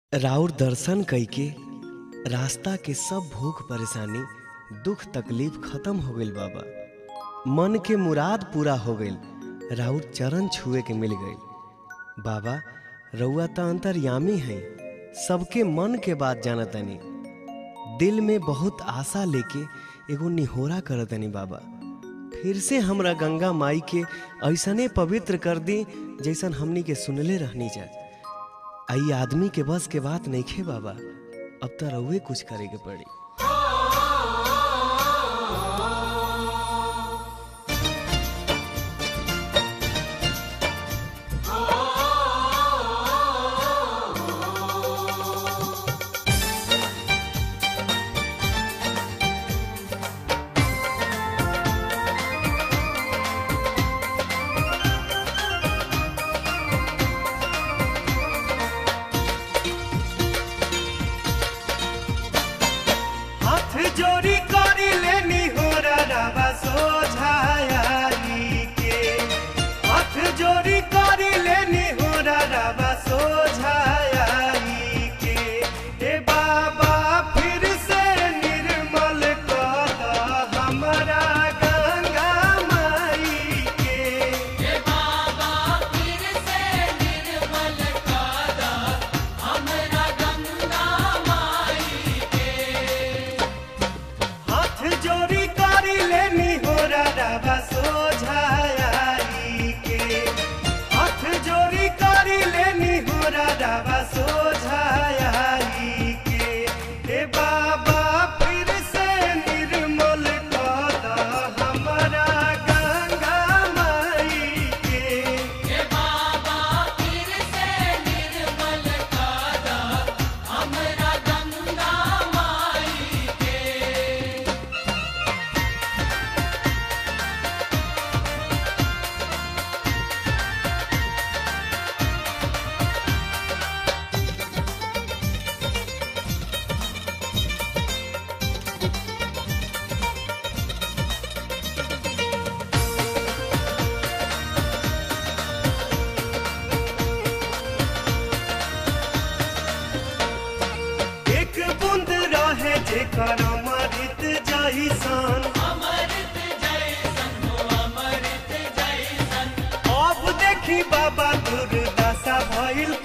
राउर दर्शन कइके रास्ता के सब भूख परेशानी दुख तकलीफ खत्म हो गइल बाबा मन के मुराद पूरा हो गइल राउर चरण छुए के मिल गइल बाबा रउआ त अंतर्यामी हैं सबके मन के बात जानतनी दिल में बहुत आशा लेके एगो निहोरा करतनी बाबा फिर से हमरा गंगा माई के ऐसने पवित्र कर दी जैसन हमनी के सुनले रहनी जा आई आदमी के बस के बात नइखे बाबा अब त रउए कुछ करे के पड़ी हाथ जोड़ी करी लेनी हो रवा सोझाई के हाथ जोड़ी करी लेनी हो रवा सोझाई के ए बाबा फिर से निर्मल कर द हमरा गंगा माई के हाथ जोड़ी करी लेनी हो रवा सोझाई के हाथ जोड़ी करी लेनी हो रवा सोझाई के ए बाबा फिर से निर्मल कर द हमरा गंगा माई के एक बूंद रहे जेकर अमृत जैसन अब देखी बाबा दुर्दशा भइल